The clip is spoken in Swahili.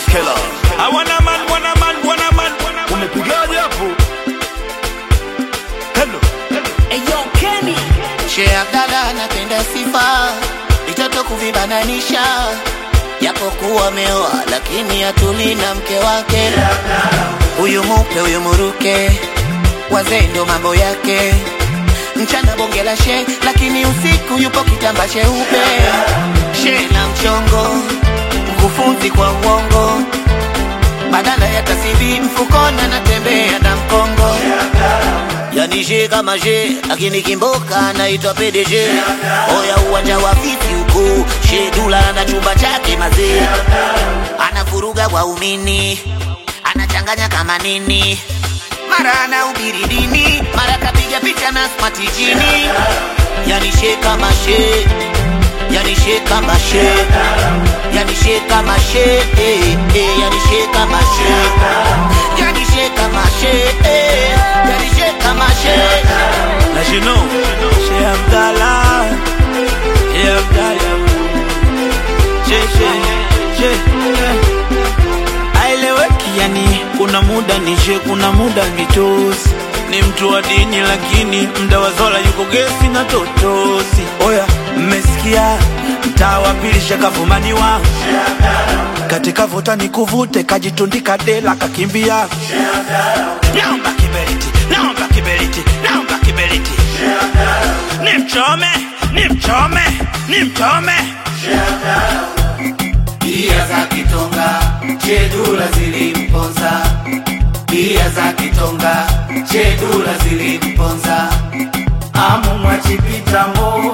Skela. I wanna man, wanna man, wanna man. Umepigaje hapo? Hello. Eyo Kenny Sheikh Abdalla anapenda sifa, vitoto kuvibananisha, japokuwa ameoa lakini atuli na mke wake. Huyu mupe huyu muruke, wazee ndo mambo yake. Mchana bonge la she, lakini usiku yupo kitamba cheupe. She na mchongo, mkufunzi kwa uongo, badala ya tasibi mfukoni anatembea na mkongo yani she kama she lakini kimboka naitwa PDG oya uwanja wa vipi huko she dula na chumba chake mazee anavuruga waumini anachanganya kama nini mara anahubiri dini mara kapiga picha na smart jini yani she kama she yani she kama she yani she kama she eh, eh, yani she kama she yani she kama she eh, yani she kama she As you know, Sheikh Abdallah, Sheikh Abdallah, Sheikh, Sheikh, Sheikh. Aeleweki yani, kuna muda ni Sheikh, kuna muda ni tosi. Ni mtu wa dini lakini mda wa zola yuko gesi na totosi. Oya, mmesikia mtaa wa pili shakavumaniwa katika vuta ni kuvute, kajitundika dela kakimbia. Naomba kiberiti, naomba kiberiti, naomba kiberiti. Nimchome, nimchome, nimchome. Bia za kitonga chedula zilimponza, bia za kitonga chedula zilimponza, amu mwachipita mo